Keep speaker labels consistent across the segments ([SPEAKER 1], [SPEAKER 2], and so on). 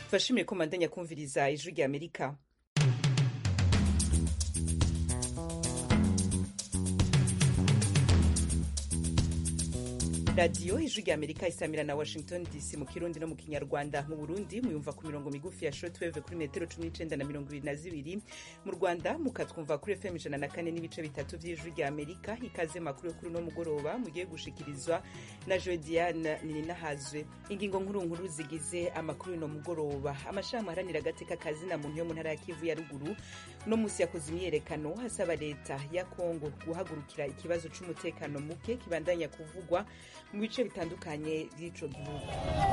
[SPEAKER 1] turashimiye ko mandanya kumviriza ijwi rya amerika radiyo ijwi rya amerika isamira na washington dc mu kirundi no mu kinyarwanda mu burundi muyumva ku mirongo migufi ya shortwave kuri metero cumi n'icenda na mirongo ibiri na zibiri mu rwanda mukatwumva kuri fm ijana na kane n'ibice bitatu vy'ijwi rya amerika ikaze makuru yo kuri uno mugoroba mugiye gushikirizwa na jodiane nininahazwe ingingo nkuru nkuru zigize amakuru y'uno mugoroba amashami aharanira agateka kazina muntu yo mu ntara ya kivu ya ruguru uno musi yakoze imyiyerekano hasaba leta ya kongo guhagurukira ikibazo c'umutekano muke kibandanya kuvugwa mu bice bitandukanye by'ico gihugu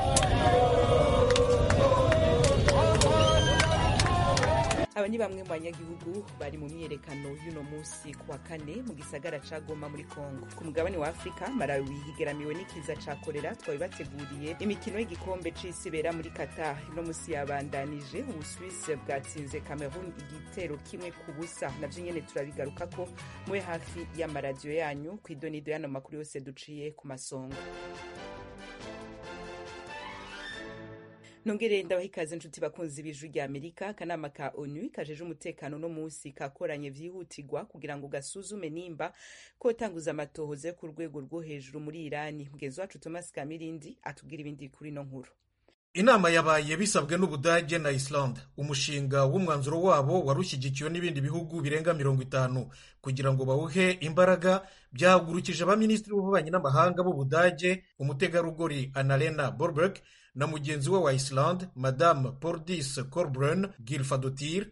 [SPEAKER 1] aba ni bamwe mu banyagihugu bari mu myiyerekano y'uno munsi ku wa kane mu gisagara ca goma muri congo ku mugabane wa afurika malawi higeramiwe n'ikiza ca korera twabibateguriye imikino y'igikombe c'isi ibera muri qatar uno munsi yabandanije ubuswisi bwatsinze cameroon igitero kimwe ku busa navyo nyene turabigarukako mube hafi y'amaradiyo yanyu kw'idonido y'ano makuru yose duciye ku masonga nongere ndabaha ikaze nshuti bakunzi b'ijwi rya amerika akanama ka onu kajeje umutekano no munsi kakoranye vyihutirwa kugira ngo gasuzume nimba kotanguza amatohoza yo ku rwego rwo hejuru muri irani mugenzi wacu thomas kamirindi atubwira ibindi kuri ino nkuru
[SPEAKER 2] inama yabaye bisabwe n'ubudage na islande umushinga w'umwanzuro wabo wari ushyigikiwe n'ibindi bihugu birenga mirongo itanu kugira ngo bawuhe imbaraga byahagurukije abaminisitiri b'ububanyi n'amahanga b'ubudage umutegarugori annalena borberg na mugenzi we wa islande madame pordis corbrun gilfadotir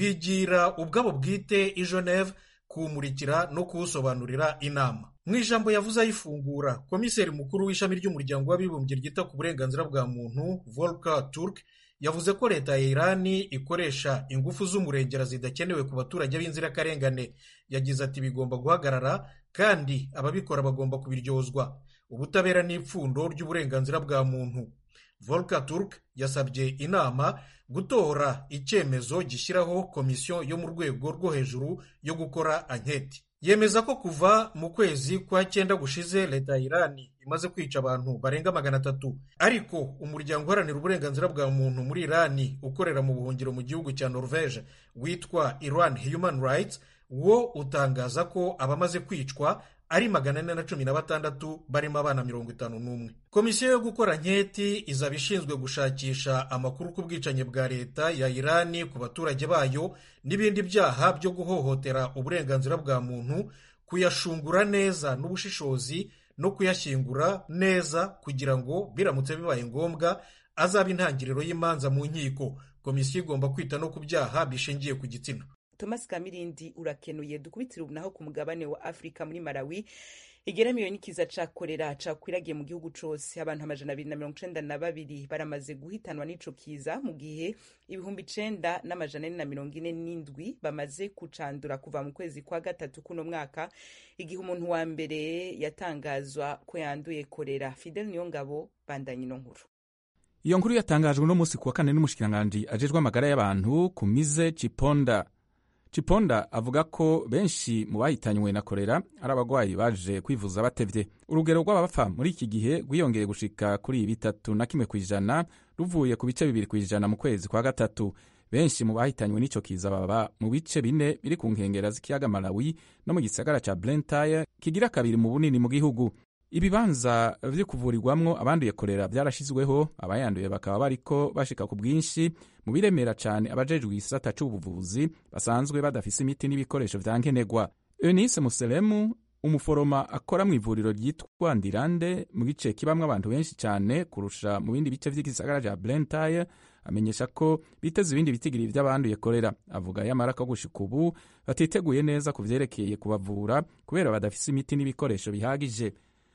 [SPEAKER 2] bigira ubwabo bwite i geneve kuwumurikira no kuwusobanurira inama mu ijambo yavuze ayifungura komiseri mukuru w'ishami ry'umuryango w'abibumbye ryita ku burenganzira bwa muntu volker turk yavuze ko leta ya irani ikoresha ingufu z'umurengera zidakenewe ku baturage b'inzirakarengane yagize ati bigomba guhagarara kandi ababikora bagomba kubiryozwa ubutabera n'ipfundo ry'uburenganzira bwa muntu volker turk yasabye inama gutora icyemezo gishyiraho komisiyo yo mu rwego rwo hejuru yo gukora anketi yemeza ko kuva mu kwezi kwa cyenda gushize leta ya irani imaze kwica abantu barenga magana atatu ariko umuryango uharanira uburenganzira bwa muntu muri irani ukorera mu buhungiro mu gihugu cya norvege witwa iran human rights wo utangaza ko abamaze kwicwa ari magana ane na cumi na batandatu barimo abana mirongo itanu n'umwe komisiyo yo gukora nketi izaba ishinzwe gushakisha amakuru ku bwicanyi bwa leta ya irani ku baturage bayo n'ibindi byaha byo guhohotera uburenganzira bwa muntu kuyashungura neza n'ubushishozi no kuyashyingura neza kugira ngo biramutse bibaye ngombwa azabe intangiriro y'imanza mu nkiko komisiyo igomba kwita no ku byaha bishingiye ku gitsina
[SPEAKER 1] thomas kamirindi urakenuye dukubitire ubu naho ku mugabane wa afurika muri malawi igeramiwe n'ikiza ca korera cakwiragiye mu gihugu cose abantu amajana abiri na mirongo icenda na babiri baramaze guhitanwa n'ico kiza mu gihe ibihumbi icenda n'amajana ane na mirongo ine n'indwi bamaze kucandura kuva mu kwezi kwa gatatu kuno mwaka igihe umuntu wa mbere yatangazwa ko yanduye korera fidel niyongabo bandanye ino nkuru
[SPEAKER 3] iyo nkuru yatangajwe uno munsi kuwa kane n'umushikiranganji ajejwe amagara y'abantu kumize ciponda ciponda avuga ko benshi mu bahitanywe na korera ari abagwayi baje kwivuza batevye urugero rw'abapfa muri iki gihe rwiyongeye gushika kuri bitatu na kimwe kw'ijana ruvuye ku bice bibiri kw'ijana mu kwezi kwa gatatu benshi mu bahitanywe n'ico kiza baba mu bice bine biri ku nkengera z'ikiyaga malawi no mu gisagara ca blantyre kigira kabiri mu bunini mu gihugu ibibanza vyo kuvurirwamwo abanduye korera vyarashizweho abayanduye bakaba bariko bashika ku bwinshi mu biremera cane abajejwe igisata c'ubuvuzi basanzwe badafise imiti n'ibikoresho vya nkenerwa eunice muselemu umuforoma akora mu ivuriro ryitwa ndirande mu gice kibamwo abantu benshi cane kurusha mu bindi bice vy'igisagara ca blantyre amenyesha ko biteze ibindi bitigiri vy'abanduye korera avuga yamara ko gushika ubu batiteguye neza ku vyerekeye kubavura kubera badafise imiti n'ibikoresho bihagije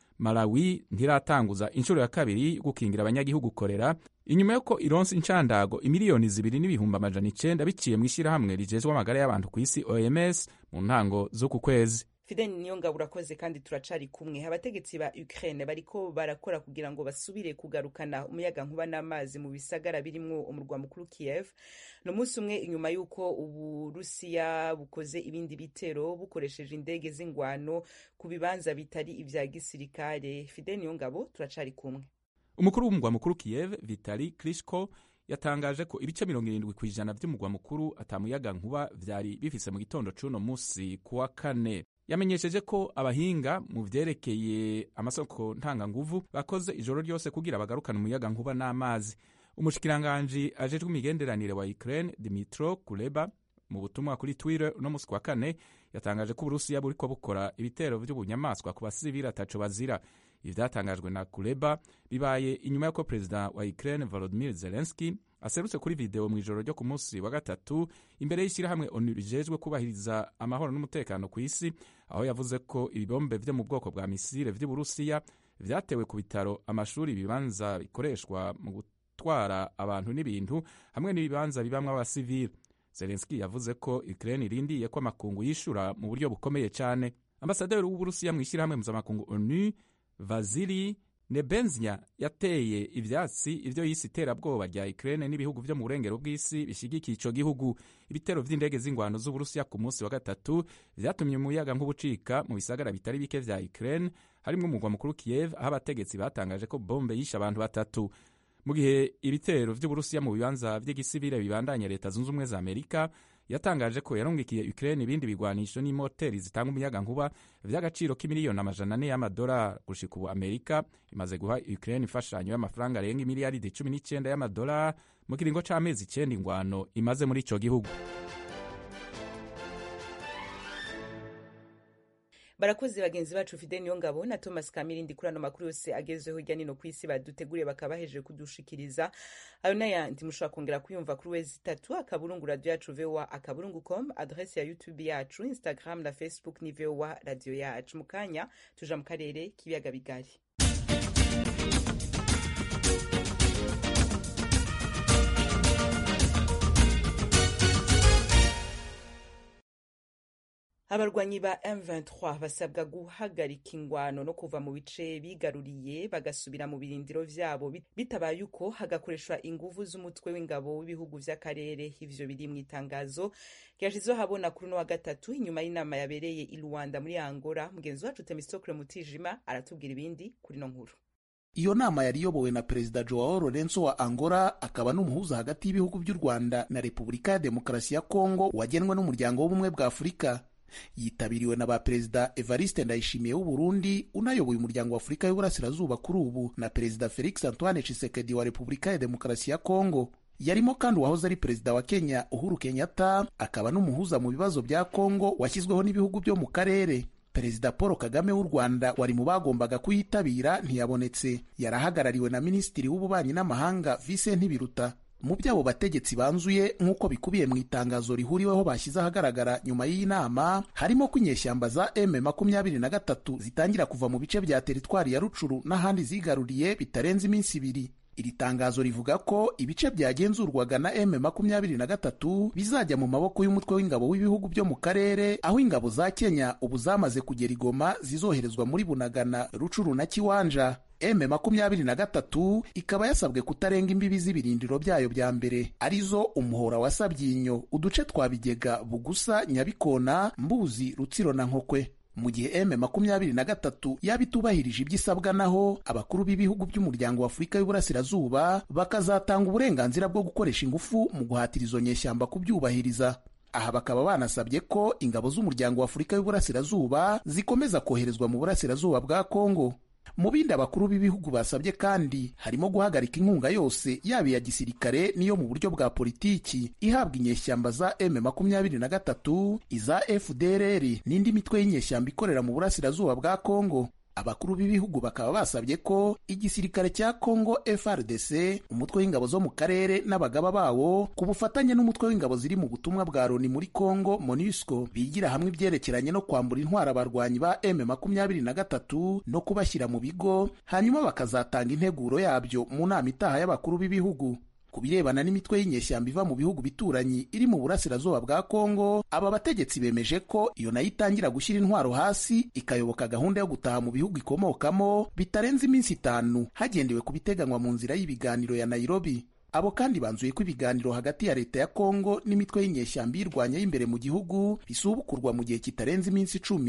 [SPEAKER 3] malawi ntiratanguza inshuro ya kabiri gukingira abanyagihugu korera inyuma y'uko ironsi inshandago imiliyoni zibiri n'ibihumbi amajana icenda biciye mu ishyirahamwe rijejwe amagara y'abantu ku isi oms mu ntango z'uku kwezi
[SPEAKER 1] fidel niyongabo urakoze kandi turacari kumwe abategetsi ba ukraine bariko barakora kugira ngo basubire kugarukana umuyaga nkuba n'amazi mu bisagara birimwo umurwa mukuru kiev ni umunsi umwe inyuma y'uko uburusiya bukoze ibindi bitero bukoresheje indege z'ingwano ku bibanza bitari ivya gisirikare fidel niyongabo turacari kumwe
[SPEAKER 3] umukuru w'umugwa mukuru kiev vitali klitschko yatangaje ko ibice mirongo irindwi ku ijana by'umugwa mukuru atamuyaga nkuba vyari bifise mu gitondo c'uno musi ku wa kane yamenyesheje ko abahinga mu vyerekeye amasoko ntanganguvu bakoze ijoro ryose kugira bagarukane umuyaga nkuba n'amazi umushikiranganji ajejwe imigenderanire wa Ukraine Dimitro Kuleba mu butumwa kuri Twitter uno musi kwa kane yatangaje ko Uburusiya buriko bukora ibitero vy'ubunyamaswa ku basivili ataco bazira ibi vyatangajwe na Kuleba bibaye inyuma y'uko perezida wa Ukraine Volodymyr Zelensky aserutse kuri video mu ijoro ryo ku munsi wa gatatu imbere y'ishyirahamwe ONU rijejwe kubahiriza amahoro n'umutekano ku isi aho yavuze ko ibibombe vyo mu bwoko bwa misile vy'Uburusiya vyatewe ku bitaro amashuri ibibanza bikoreshwa mu gutwara abantu n'ibintu hamwe n'ibibanza bibamwo abasivili Zelensky yavuze ko Ukraine irindiye ko amakungu yishura mu buryo bukomeye cyane ambasaderi w'Uburusiya mu ishyirahamwe mpuzamakungu ONU Vasili Nebenzia yateye ivyatsi ivyo yise iterabwoba rya Ukraine n'ibihugu vyo mu burengero bw'isi bishigikiye ico gihugu ibitero vy'indege z'ingwano z'Uburusiya ku munsi wa gatatu vyatumye umuyaga nk'ubucika mu bisagara bitari bike vya Ukraine harimwo umugwa mukuru Kiev aho abategetsi batangaje ko bombe yishe abantu batatu mu gihe ibitero vy'Uburusiya mu bibanza vy'igisivile bibandanya leta zunze ubumwe za Amerika yatangaje ko yarungikiye Ukraine ibindi bigwanisho n'imoteri zitanga umuyaga nkuba vy'agaciro k'imiliyoni amajana ane y'amadolari gushika ubu Amerika imaze guha Ukraine imfashanyo y'amafaranga arenga imiliyaridi cumi n'icenda y'amadolari mu kiringo c'amezi icenda ingwano imaze muri ico gihugu
[SPEAKER 1] barakoze bagenzi bacu fide niyo ngabo na thomas kamirindi kuri ano makuru yose agezweho hirya nino ku isi baduteguriye bakaba bahejeje kudushikiriza ayo n'ayandi mushobora kongera kuyumva kuri wezi itatu akaburungu radio yacu voa akaburungu com adrese ya youtube yacu instagram na facebook ni voa radio yacu mu kanya tuja mu karere k'ibiyaga bigari abarwanyi ba M23 basabwa guhagarika ingwano no kuva mu bice bigaruriye bagasubira mu birindiro vyabo bitabaye uko hagakoreshwa inguvu z'umutwe w'ingabo w'ibihugu vy'akarere ivyo biri mu itangazo ryashizweho habona kuri uno wa gatatu inyuma y'inama yabereye i Luanda muri Angola mugenzi wacu Temistokle Mutijima aratubwira ibindi kuri no nkuru
[SPEAKER 4] iyo nama yari iyobowe na perezida joao lorenzo wa angola akaba n'umuhuza hagati y'ibihugu by'u rwanda na repubulika ya demokarasi ya kongo wagenwe n'umuryango w'ubumwe bwa afurika yitabiriwe na ba perezida evariste ndayishimiye w'uburundi unayoboye umuryango wa afurika y'uburasirazuba kuri ubu na perezida felix antoine tshisekedi wa repubulika ya demokarasi ya kongo yarimo kandi uwahoze ari perezida wa kenya uhuru kenyatta akaba n'umuhuza mu bibazo bya kongo washyizweho n'ibihugu byo mu karere perezida paul kagame w'u rwanda wari mu bagombaga kuyitabira ntiyabonetse yarahagarariwe na minisitiri w'ububanyi n'amahanga Vincent Biruta mu by'abo bategetsi banzuye nk'uko bikubiye mu itangazo rihuriweho bashyize ahagaragara nyuma y'iyi nama harimo ko inyeshyamba za m makumyabiri na gatatu zitangira kuva mu bice bya teritwari ya rucuru n'ahandi zigaruriye bitarenze iminsi ibiri iri tangazo rivuga ko ibice byagenzurwaga na m makumyabiri na gatatu bizajya mu maboko y'umutwe w'ingabo w'ibihugu byo mu karere aho ingabo za kenya ubu zamaze kugera igoma zizoherezwa muri bunagana rucuru na kiwanja m makumyabiri na gatatu ikaba yasabwe kutarenga imbibi z'ibirindiro byayo bya mbere arizo umuhora wa sabyinyo uduce twa bigega bugusa nyabikona mbuzi rutsiro na nkokwe mu gihe m makumyabiri na gatatu yaba itubahirije ibyo isabwa naho abakuru b'ibihugu by'umuryango wa afurika y'uburasirazuba bakazatanga uburenganzira bwo gukoresha ingufu mu guhatira izo nyeshyamba kubyubahiriza aha bakaba banasabye ko ingabo z'umuryango wa afurika y'uburasirazuba zikomeza koherezwa mu burasirazuba bwa kongo mu bindi abakuru b'ibihugu basabye kandi harimo guhagarika inkunga yose yaba iya gisirikare n'iyo mu buryo bwa politiki ihabwa inyeshyamba za m makumyabiri na gatatu iza fdrr n'indi mitwe y'inyeshyamba ikorera mu burasirazuba bwa kongo abakuru b'ibihugu bakaba basabye ko igisirikare cya kongo frdc umutwe w'ingabo zo mu karere n'abagaba bawo ku bufatanye n'umutwe w'ingabo ziri mu butumwa bwa loni muri kongo monusco bigira hamwe ibyerekeranye no kwambura intwara abarwanyi ba m makumyabiri na gatatu no kubashyira mu bigo hanyuma bakazatanga integuro yabyo mu nama itaha y'abakuru b'ibihugu ku birebana n'imitwe y'inyeshyamba iva mu bihugu bituranyi iri mu burasirazuba bwa kongo aba bategetsi bemeje ko iyo nayo itangira gushyira intwaro hasi ikayoboka gahunda yo gutaha mu bihugu ikomokamo bitarenze iminsi itanu hagendewe ku biteganywa mu nzira y'ibiganiro ya nairobi abo kandi banzuye ko ibiganiro hagati ya leta ya kongo n'imitwe y'inyeshyamba iyirwanya y'imbere mu gihugu bisubukurwa mu gihe kitarenze iminsi icumi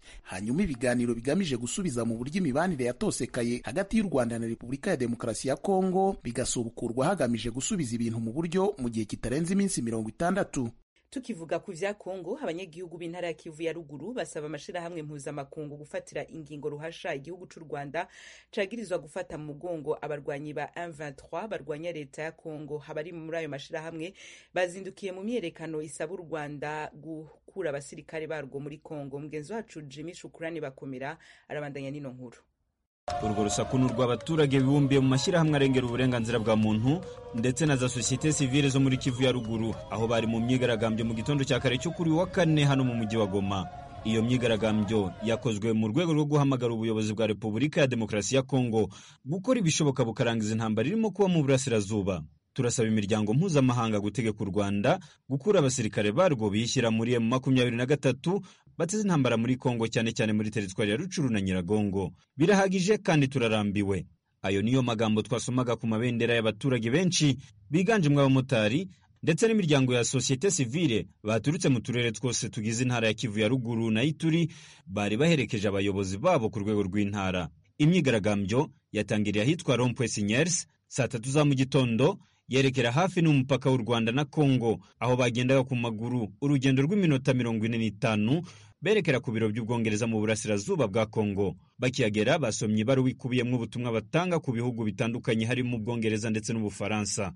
[SPEAKER 4] hanyuma ibiganiro bigamije gusubiza mu buryo imibanire yatosekaye hagati y'u rwanda na repubulika ya demokarasi ya kongo bigasubukurwa hagamije gusubiza ibintu mu buryo mu gihe kitarenze iminsi mirongo itandatu
[SPEAKER 1] tukivuga ku vya kongo abanyagihugu b'intara ya kivu ya ruguru basaba amashirahamwe mpuzamakungu gufatira ingingo ruhasha igihugu c'u rwanda cagirizwa gufata mu mugongo abarwanyi ba M23 barwanya leta ya kongo abari muri ayo mashirahamwe bazindukiye mu myerekano isaba u rwanda gukura abasirikare barwo muri kongo mugenzi wacu jimmy shukurani bakomera arabandanya n'ino nkuru
[SPEAKER 5] urwo rusaku ni urw'abaturage bibumbiye mu mashyirahamwe arengera uburenganzira bwa muntu ndetse na za sosiyete sivile zo muri kivu ya ruguru aho bari mu myigaragambyo mu gitondo cya kare cyo kuri wa kane hano mu mujyi wa goma iyo myigaragambyo yakozwe mu rwego rwo guhamagara ubuyobozi bwa repubulika ya demokarasi ya kongo gukora ibishoboka bukarangiza intambara irimo kuba mu burasirazuba turasaba imiryango mpuzamahanga gutegeka u rwanda gukura abasirikare barwo biyishyira muri emu makumyabiri na gatatu bateze intambara muri kongo cyane cyane muri teritwari ya rucuru na nyiragongo birahagije kandi turarambiwe ayo niyo magambo twasomaga ku mabendera y'abaturage benshi biganjemo abamotari ndetse n'imiryango ya sosiyete sivile baturutse mu turere twose tugize intara ya kivu ya ruguru na ituri bari baherekeje abayobozi babo ku rwego rw'intara imyigaragambyo yatangiriye ahitwa rompwe sinyers saa tatu za mu gitondo yerekera hafi n'umupaka w'u Rwanda na Kongo aho bagendaga ku maguru urugendo rw'iminota mirongo ine n'itanu berekera ku biro by'ubwongereza mu burasirazuba bwa Kongo bakihagera basomye ibaruwa ikubiyemo ubutumwa batanga ku bihugu bitandukanye harimo ubwongereza ndetse n'ubufaransa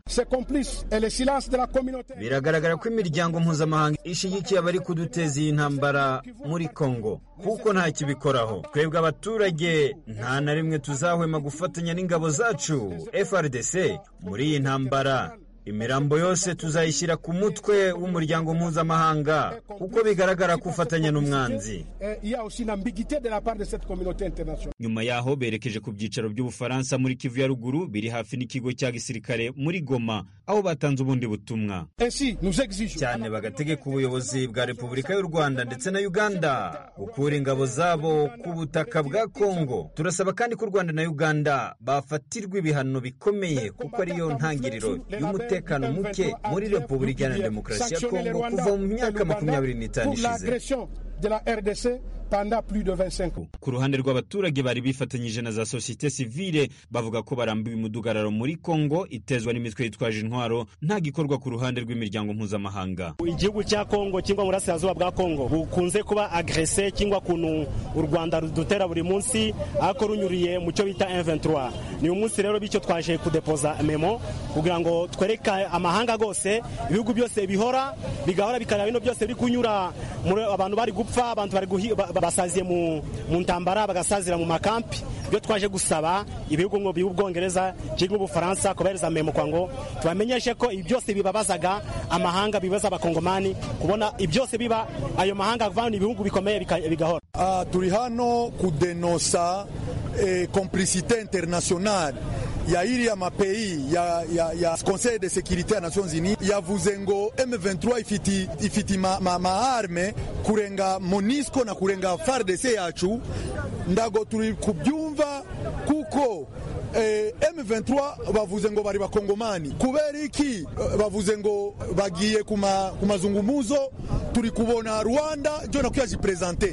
[SPEAKER 5] biragaragara ko imiryango mpuzamahanga ishyigikiye abari kuduteza iyi ntambara muri Kongo kuko nta kibikoraho twebwe abaturage nta na rimwe tuzahwema gufatanya n'ingabo zacu FRDC muri iyi ntambara imirambo yose tuzayishyira ku mutwe w'umuryango mpuzamahanga kuko bigaragara ko ufatanya n'umwanzi nyuma yaho berekeje ku byicaro by'ubufaransa muri kivu ya ruguru biri hafi n'ikigo cya gisirikare muri goma aho batanze ubundi butumwa cyane bagategeka ubuyobozi bwa repubulika y'u rwanda ndetse na uganda gukura ingabo zabo ku butaka bwa kongo turasaba kandi ko u rwanda na uganda bafatirwa ibihano bikomeye kuko ariyo ntangiriro y'umutekano muke muri repubulika iharanira demokarasi ya kongo kuva mu myaka makumyabiri n'itanu ishize ku ruhande rw'abaturage bari bifatanyije na za sosiyete sivile bavuga ko barambiwe umudugararo muri kongo itezwa n'imitwe yitwaje intwaro nta gikorwa ku ruhande rw'imiryango mpuzamahanga
[SPEAKER 6] igihugu cya kongo cyangwa mu burasirazuba bwa kongo bukunze kuba agrese cyangwa kuntu u rwanda rudutera buri munsi ariko runyuriye mu cyo bita M23 ni umunsi rero bityo twaje kudepoza memo kugira ngo twereke amahanga gose ibihugu byose bihora bigahora bikareba bino byose biri kunyura abantu bari gupfa abantu bari basaziye mu ntambara bagasazira mu makampi ibyo twaje gusaba ibihugu ngo by'ubwongereza cyangwa ubufaransa kubahereza memo kwa ngo tubamenyeshe ko ibi byose bibabazaga amahanga bibaza abakongomani kubona ibyose biba ayo mahanga avana ibihugu bikomeye bigahora
[SPEAKER 7] uh, turi hano kudenosa eh, complicité internationale ya iriya mapeyi ya, ya, ya conseil de sécurité ya nations unies yavuze ngo M23 ifiti, ifiti ma, ma, maarme kurenga monisco na kurenga FARDC yacu ndago turi kubyumva kuko eh, M23 bavuze ngo bari bakongomani kubera iki bavuze ngo bagiye ku mazungumuzo turi kubona Rwanda jo nakuya jipresente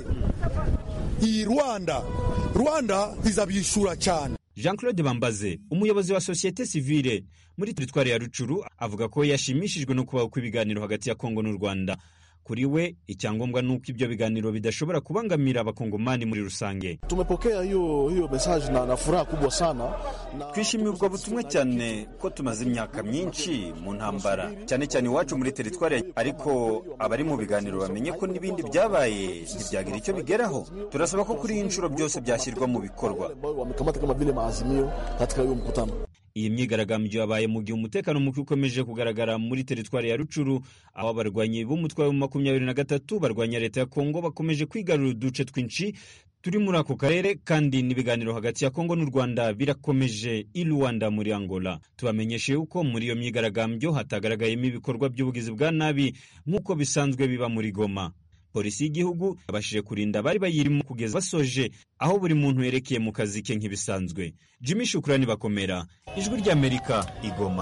[SPEAKER 7] iyi Rwanda Rwanda izabishura cyane
[SPEAKER 5] jean claude bambaze umuyobozi wa sosiyete sivile muri teritwari ya rucuru avuga ko yashimishijwe no kubaho kw'ibiganiro hagati ya kongo n'u rwanda kuri we icyangombwa ni uko ibyo biganiro bidashobora kubangamira abakongomani muri rusange
[SPEAKER 8] tumepokea hiyo hiyo message na, na furaha kubwa sana
[SPEAKER 5] na... twishimiye ubwo butumwa cyane ko tumaze imyaka myinshi mu ntambara cyane cyane iwacu muri teritwari ariko abari mu biganiro bamenye ko n'ibindi byabaye ntibyagira icyo bigeraho turasaba ko kuri iyi nshuro byose byashyirwa mu bikorwa
[SPEAKER 8] wamekamata kama vile maazimio katika hiyo mkutano
[SPEAKER 5] iyi myigaragambyo yabaye mu gihe umutekano muke ukomeje kugaragara muri teritwari ya rucuru aho abarwanyi b'umutwe wa makumyabiri na gatatu barwanya leta ya kongo bakomeje kwigarurira uduce twinshi turi muri ako karere kandi n'ibiganiro hagati ya kongo n'u rwanda birakomeje i rwanda muri angola tubamenyeshe yuko muri iyo myigaragambyo hatagaragayemo ibikorwa by'ubugizi bwa nabi nk'uko bisanzwe biba muri goma polisi y'igihugu yabashije kurinda abari bayirimo kugeza basoje aho buri muntu yerekeye mu kazi ke nk'ibisanzwe jimmy shukurani bakomera ijwi ry'amerika igoma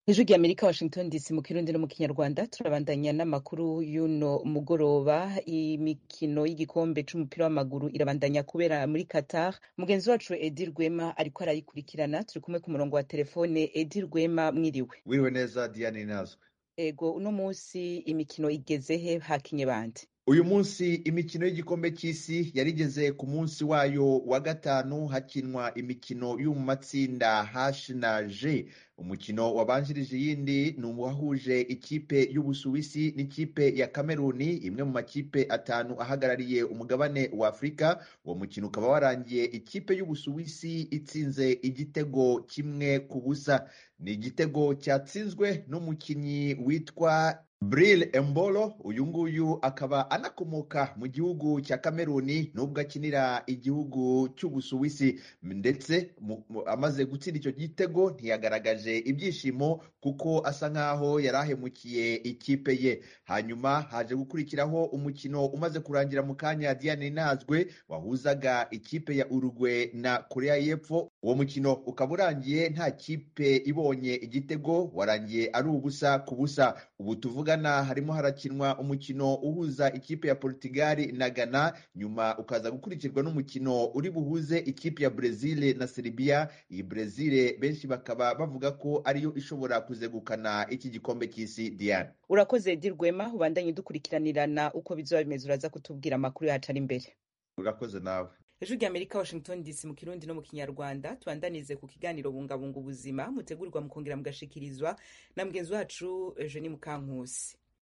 [SPEAKER 1] ijwi rya amerika washington dc mu kirundi no mu kinyarwanda turabandanya n'amakuru y'uno mugoroba imikino y'igikombe c'umupira w'amaguru irabandanya kubera muri qatar mugenzi wacu edi rwema ariko arayikurikirana turi kumwe ku murongo wa telefone edi rwema mwiriwe
[SPEAKER 9] wiriwe neza diane nazwe
[SPEAKER 1] ego uno munsi imikino igeze he hakinye bande
[SPEAKER 9] uyu munsi imikino y'igikombe cy'isi yarigeze ku munsi wayo wa gatanu hakinwa imikino yo mu matsinda H na G umukino wabanjirije iyindi ni uwahuje ikipe y'ubusuwisi n'ikipe ya kameruni imwe mu makipe atanu ahagarariye umugabane wa afurika uwo mukino ukaba warangiye ikipe y'ubusuwisi itsinze igitego kimwe ku busa ni igitego cyatsinzwe n'umukinnyi witwa Bril Embolo uyu nguyu akaba anakomoka mu gihugu cya Kameruni nubwo akinira igihugu cy'Ubusuwisi ndetse amaze gutsinda icyo gitego ntiyagaragaje ibyishimo kuko asa nkaho yari ahemukiye ikipe ye hanyuma haje gukurikiraho umukino umaze kurangira mu kanya Diane Nazwe wahuzaga ikipe ya Uruguay na Korea y'Epfo uwo mukino ukaba urangiye nta kipe ibonye igitego warangiye ari ubusa ku busa ubu tuvuga harimo harakinwa umukino uhuza ikipe ya Portugal na Ghana nyuma ukaza gukurikirwa n'umukino uri buhuze ikipe ya Brazil na Serbia iyi Brazil benshi bakaba bavuga ko ariyo ishobora kuzegukana iki gikombe cy'isi Diane
[SPEAKER 1] urakoze Edi Rwema ubandanye dukurikiranirana uko bizoba bimeze uraza kutubwira amakuru yacu ari imbere
[SPEAKER 9] urakoze nawe
[SPEAKER 1] ijwi rya amerika washington dc mu kirundi no mu kinyarwanda tubandanize ku kiganiro bungabunga ubuzima mutegurirwa mukongera mugashikirizwa na mugenzi wacu eugenie mukankusi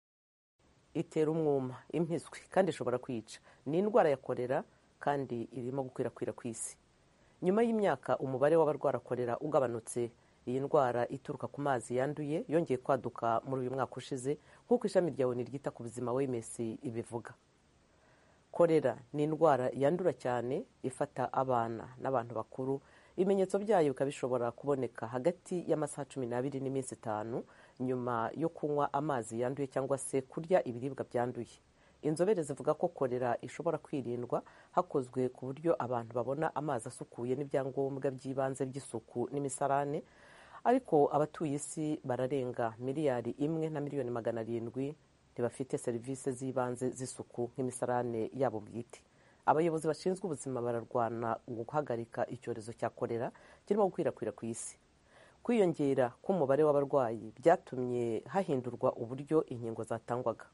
[SPEAKER 10] itera umwuma impiswi kandi ishobora kwica ni indwara ya korera kandi irimo gukwirakwira ku isi nyuma y'imyaka umubare w'abarwara korera ugabanutse iyi ndwara ituruka ku mazi yanduye yongeye kwaduka muri uyu mwaka ushize nk'uko ishami rya oni ryita ku buzima wms ibivuga korera ni indwara yandura cyane ifata abana n'abantu bakuru ibimenyetso byayo bikaba bishobora kuboneka hagati y'amasaha cumi n'abiri n'iminsi itanu nyuma yo kunywa amazi yanduye cyangwa se kurya ibiribwa byanduye inzobere zivuga ko korera ishobora kwirindwa hakozwe ku buryo abantu babona amazi asukuye n'ibyangombwa by'ibanze by'isuku n'imisarane ariko abatuye isi bararenga miliyari imwe na miliyoni magana arindwi ntibafite serivisi z'ibanze z'isuku nk'imisarane yabo bwite abayobozi bashinzwe ubuzima bararwana guhagarika icyorezo cya korera kirimo gukwirakwira ku isi kwiyongera k'umubare w'abarwayi byatumye hahindurwa uburyo inkingo zatangwaga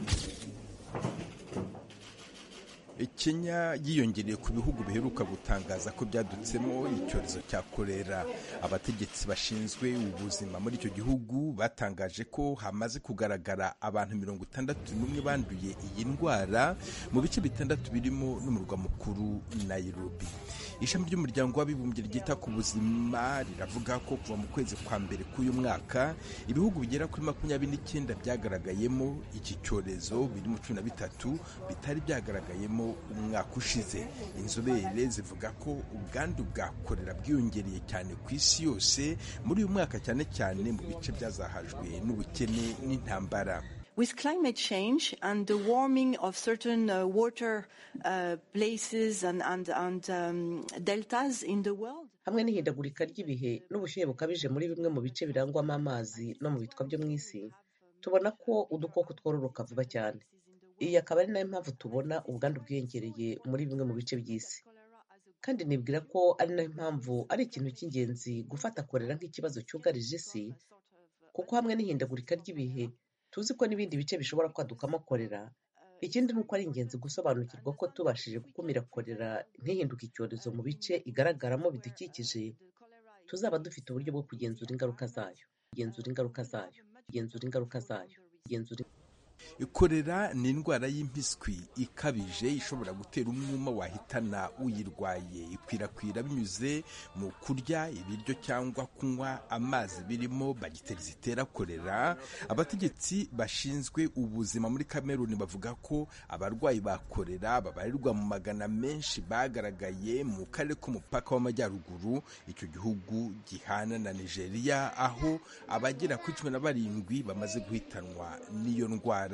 [SPEAKER 11] kenya yiyongereye ku bihugu biheruka gutangaza ko byadutsemo icyorezo cya korera abategetsi bashinzwe ubuzima muri icyo gihugu batangaje ko hamaze kugaragara abantu mirongo itandatu n'umwe banduye iyi ndwara mu bice bitandatu birimo n'umurwa mukuru nairobi ishami ry'umuryango w'abibumbye ryita ku buzima riravuga ko kuva mu kwezi kwa mbere k'uyu mwaka ibihugu bigera kuri makumyabiri n'icyenda byagaragayemo iki cyorezo biri mu cumi na bitatu bitari byagaragayemo umwaka ushize inzobere zivuga ko ubwandu bwa korera bwiyongereye cyane ku isi yose muri uyu mwaka cyane cyane mu bice byazahajwe n'ubukene n'intambara
[SPEAKER 12] With climate change and the warming of certain uh, water uh, places and, and, and um, deltas in the world,
[SPEAKER 13] hamwe n'ihindagurika ry'ibihe n'ubushyuhe bukabije muri bimwe mu bice birangwamo amazi no mu bitwa byo mu isi tubona ko udukoko twororoka vuba cyane iyi akaba ari nayo mpamvu tubona ubwandu bwiyongereye muri bimwe mu bice by'isi kandi nibwira ko ari nayo mpamvu ari ikintu cy'ingenzi gufata korera nk'ikibazo cyugarije isi kuko hamwe n'ihindagurika ry'ibihe tuzi ko n'ibindi bice bishobora kwadukamo korera ikindi ni uko ari ingenzi gusobanukirwa ko tubashije gukumira korera ntihinduke icyorezo mu bice igaragaramo bidukikije tuzaba dufite uburyo bwo kugenzura ingaruka zayo kugenzura ingaruka zayo kugenzura ingaruka zayo kugenzura
[SPEAKER 11] korera ni indwara y'impiswi ikabije ishobora gutera umwuma wahitana uyirwaye ikwirakwira binyuze mu kurya ibiryo cyangwa kunywa amazi birimo bagiteri zitera korera abategetsi bashinzwe ubuzima muri kameruni bavuga ko abarwayi ba korera babarirwa mu magana menshi bagaragaye mu karere k'umupaka w'amajyaruguru icyo gihugu gihana na nigeria aho abagera kuri cumi na barindwi bamaze guhitanwa n'iyo ndwara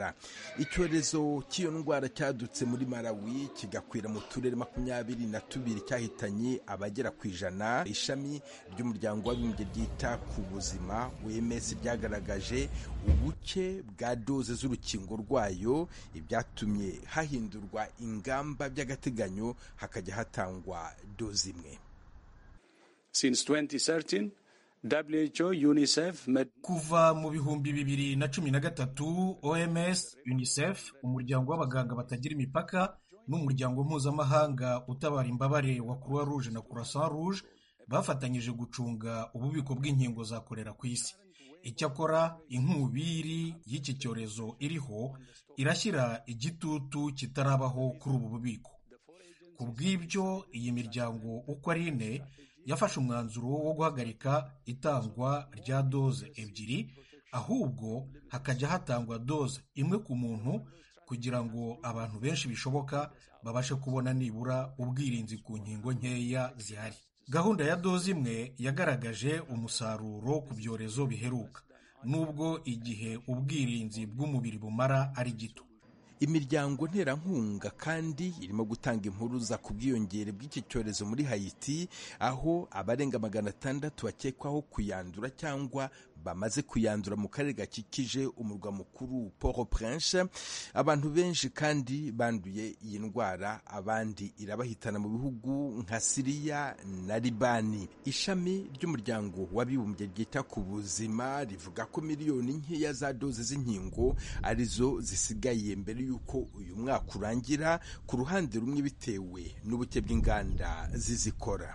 [SPEAKER 11] korera icyorezo cy'iyo ndwara cyadutse muri malawi kigakwira mu turere makumyabiri na tubiri cyahitanye abagera ku ijana ishami ry'umuryango w'abibumbye ryita ku buzima wms ryagaragaje ubuke bwa doze z'urukingo rwayo ibyatumye hahindurwa ingamba by'agateganyo hakajya hatangwa doze imwe
[SPEAKER 14] Since 2013, WHO, UNICEF, Med
[SPEAKER 2] kuva mu bihumbi bibiri na cumi na gatatu oms unicef umuryango w'abaganga batagira imipaka n'umuryango mpuzamahanga utabara imbabare wa croix rouge na croissant rouge bafatanyije gucunga ububiko bw'inkingo za korera ku isi icyakora inkubiri y'iki cyorezo iriho irashyira igitutu kitarabaho kuri ubu bubiko ku bw'ibyo iyi miryango uko ari ine yafashe umwanzuro wo guhagarika itangwa rya doze ebyiri ahubwo hakajya hatangwa doze imwe ku muntu kugira ngo abantu benshi bishoboka babashe kubona nibura ubwirinzi ku nkingo nkeya zihari gahunda ya doze imwe yagaragaje umusaruro ku byorezo biheruka nubwo igihe ubwirinzi bw'umubiri bumara ari gito
[SPEAKER 11] imiryango nterankunga kandi irimo gutanga impuruza ku bwiyongere bw'iki cyorezo muri hayiti aho abarenga magana atandatu bakekwaho kuyandura cyangwa bamaze kuyandura mu karere gakikije umurwa mukuru port prince abantu benshi kandi banduye iyi ndwara abandi irabahitana mu bihugu nka siriya na libani ishami ry'umuryango w'abibumbye ryita ku buzima rivuga ko miliyoni nkeya za doze z'inkingo arizo zisigaye mbere y'uko uyu mwaka urangira ku ruhande rumwe bitewe n'ubuke bw'inganda zizikora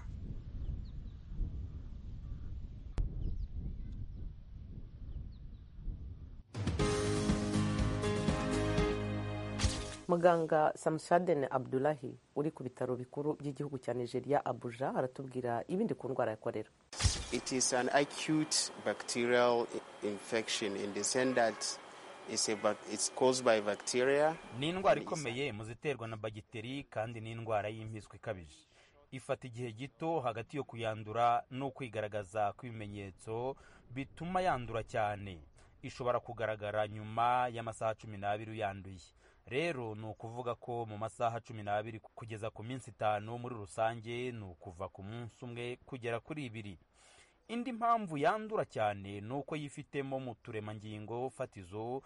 [SPEAKER 10] muganga samusadene abdulahi uri ku bitaro bikuru by'igihugu cya nigeria abuja aratubwira ibindi ku ndwara ya korera
[SPEAKER 15] It is an acute bacterial infection in the sense that it's, a, bac- it's caused by bacteria.
[SPEAKER 16] ni indwara ikomeye mu ziterwa na bagiteri kandi ni indwara y'impiswi ikabije ifata igihe gito hagati yo kuyandura no kwigaragaza kw'ibimenyetso bituma yandura cyane ishobora kugaragara nyuma y'amasaha cumi n'abiri uyanduye rero ni ukuvuga ko mu masaha cumi n'abiri kugeza ku minsi itanu muri rusange ni ukuva ku munsi umwe kugera kuri ibiri indi mpamvu yandura cyane ni uko yifitemo mu turemangingo fatizo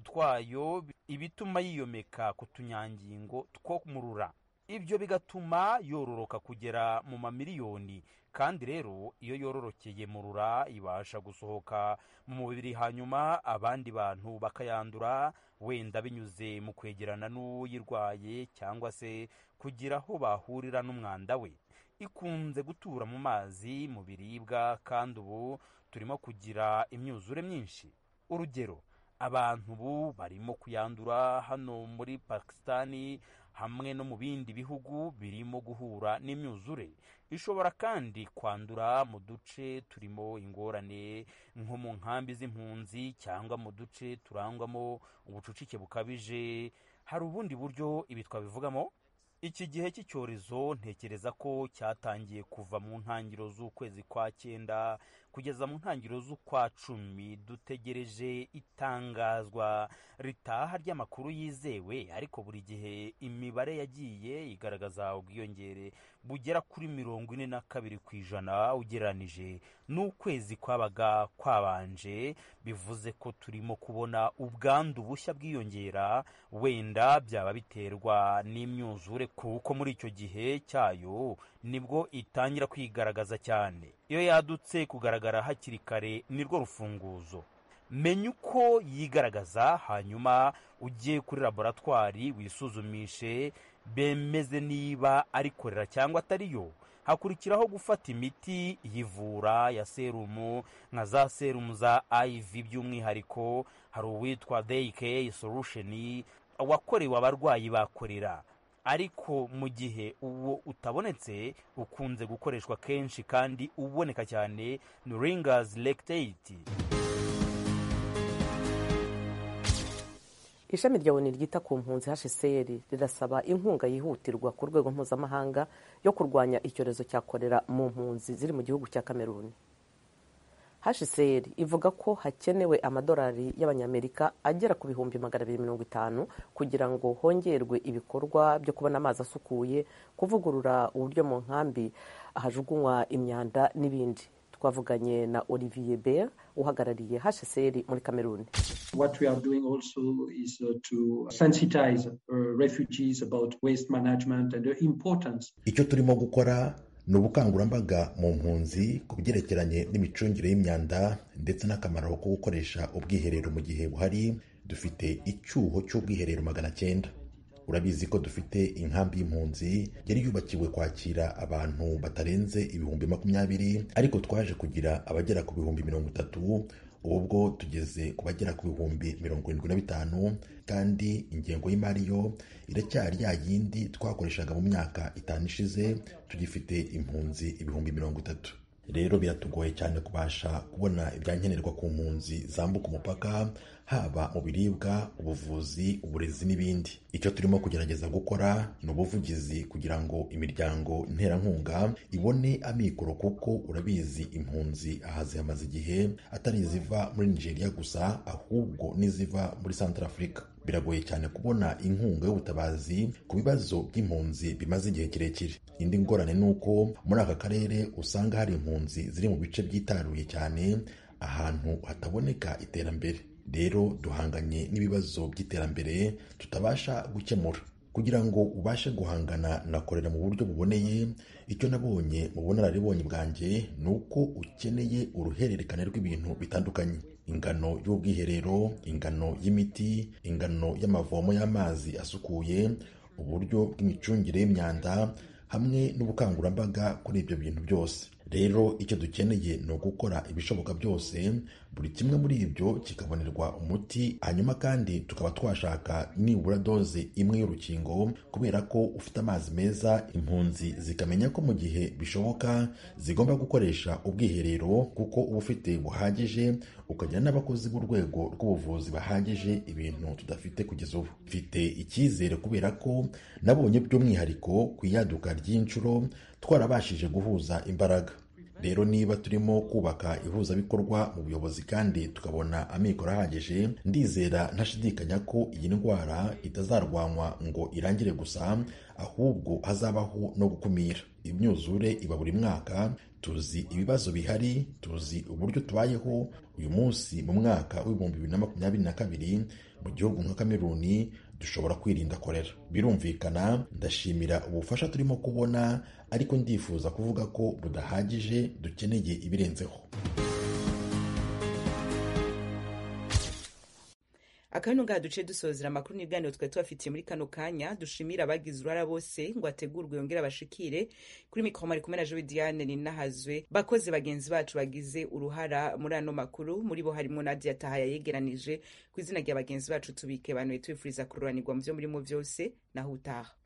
[SPEAKER 16] twayo ibituma yiyomeka ku tunyangingo two mu rura ibyo bigatuma yororoka kugera mu mamiliyoni kandi rero iyo yororokeye mu rura ibasha gusohoka mu mubiri hanyuma abandi bantu bakayandura wenda binyuze mu kwegerana n'uyirwaye cyangwa se kugira aho bahurira n'umwanda we ikunze gutura mu mazi mu biribwa kandi ubu turimo kugira imyuzure myinshi urugero abantu ubu barimo kuyandura hano muri pakisitani hamwe no mu bindi bihugu birimo guhura n'imyuzure ishobora kandi kwandura mu duce turimo ingorane nko mu nkambi z'impunzi cyangwa mu duce turangwamo ubucucike bukabije hari ubundi buryo ibi twabivugamo iki gihe cy'icyorezo ntekereza ko cyatangiye kuva mu ntangiriro z'ukwezi kwa cyenda kugeza mu ntangiriro z'ukwa cumi dutegereje itangazwa ritaha ry'amakuru yizewe ariko buri gihe imibare yagiye igaragaza ubwiyongere bugera kuri mirongo ine na kabiri ku ijana ugereranije n'ukwezi kwabaga kwabanje bivuze ko turimo kubona ubwandu bushya bwiyongera wenda byaba biterwa n'imyuzure kuko muri icyo gihe cyayo nibwo itangira kwigaragaza cyane iyo yadutse kugaragara hakiri kare nirwo rufunguzo menya uko yigaragaza hanyuma ujye kuri laboratwari wisuzumishe bemeze niba ari korera cyangwa atariyo hakurikiraho gufata imiti yivura ya serumu nka za serumu za iv by'umwihariko hari uwitwa dayike solution wakorewe abarwayi bakorera ariko mu gihe uwo utabonetse ukunze gukoreshwa kenshi kandi uboneka cyane ni ringazi lactate
[SPEAKER 10] ishami rya oni ryita ku mpunzi hcr rirasaba inkunga yihutirwa ku rwego mpuzamahanga yo kurwanya icyorezo cya korera mu mpunzi ziri mu gihugu cya kameruni hcr ivuga ko hakenewe amadolari y'abanyamerika agera ku bihumbi magana abiri mirongo itanu kugira ngo hongerwe ibikorwa byo kubona amazi asukuye kuvugurura uburyo mu nkambi hajugunywa imyanda n'ibindi twavuganye na olivier ber uhagarariye hcr muri kameruni
[SPEAKER 17] What we are doing also is uh, to sensitize uh, refugees about waste management and the importance.
[SPEAKER 18] icyo turimo gukora ni ubukangurambaga mu mpunzi ku byerekeranye n'imicungire y'imyanda ndetse n'akamaro ko gukoresha ubwiherero mu gihe buhari dufite icyuho cy'ubwiherero magana cyenda urabizi ko dufite inkambi y'impunzi yari yubakiwe kwakira abantu batarenze ibihumbi makumyabiri ariko twaje kugira abagera ku bihumbi mirongo itatu ubu bwo tugeze ku bagera ku bihumbi mirongo irindwi na bitanu kandi ingengo y'imari yo iracyari ya yindi twakoreshaga mu myaka itanu ishize tugifite impunzi ibihumbi mirongo itatu rero biratugoye cyane kubasha kubona ibyankenerwa ku mpunzi zambuka umupaka haba mu biribwa ubuvuzi uburezi n'ibindi icyo turimo kugerageza gukora ni ubuvugizi kugira ngo imiryango nterankunga ibone amikoro kuko urabizi impunzi aha zihamaze igihe atari iziva muri nigeria gusa ahubwo n'iziva muri central africa biragoye cyane kubona inkunga y'ubutabazi ku bibazo by'impunzi bimaze igihe kirekire indi ngorane ni uko muri aka karere usanga hari impunzi ziri mu bice byitaruye cyane ahantu hataboneka iterambere rero duhanganye n'ibibazo by'iterambere tutabasha gukemura kugira ngo ubashe guhangana na korera mu buryo buboneye icyo nabonye mu bunararibonye bwanjye ni uko ukeneye uruhererekane rw'ibintu bitandukanye ingano y'ubwiherero ingano y'imiti ingano y'amavomo y'amazi asukuye uburyo bw'imicungire y'imyanda hamwe n'ubukangurambaga kuri ibyo bintu byose rero icyo dukeneye ni ugukora ibishoboka byose buri kimwe muri ibyo kikabonerwa umuti hanyuma kandi tukaba twashaka nibura doze imwe y'urukingo kubera ko ufite amazi meza impunzi zikamenya ko mu gihe bishoboka zigomba gukoresha ubwiherero kuko uba ufite buhagije ukagira n'abakozi b'urwego rw'ubuvuzi bahagije ibintu tudafite kugeza ubu mfite icyizere kubera ko nabonye by'umwihariko ku iyaduka ry'inshuro twarabashije guhuza imbaraga rero niba turimo kubaka ihuzabikorwa mu buyobozi kandi tukabona amikoro ahagije ndizera ntashidikanya ko iyi ndwara itazarwanywa ngo irangire gusa ahubwo hazabaho no gukumira imyuzure iba buri mwaka tuzi ibibazo bihari tuzi uburyo tubayeho uyu munsi mu mwaka w'ibihumbi bibiri na makumyabiri na kabiri mu gihugu nka kameruni dushobora kwirinda korera birumvikana ndashimira ubufasha turimo kubona ariko ndifuza kuvuga ko budahagije dukeneye ibirenzeho
[SPEAKER 1] akabino ngaha duce dusozera amakuru n'ibiganiro twari tubafitiye muri kano kanya dushimira abagize uruhara bose ngo ategurwe yongere abashikire kuri mikoro mari kumwe na jowe diane ninahazwe bakozi bagenzi bacu bagize uruhara muri ano makuru muri bo harimo nadia tahaya yegeranije ku izina rya bagenzi bacu tubike banuye tubifuriza kururanirwa mu byo murimo byose naho utaha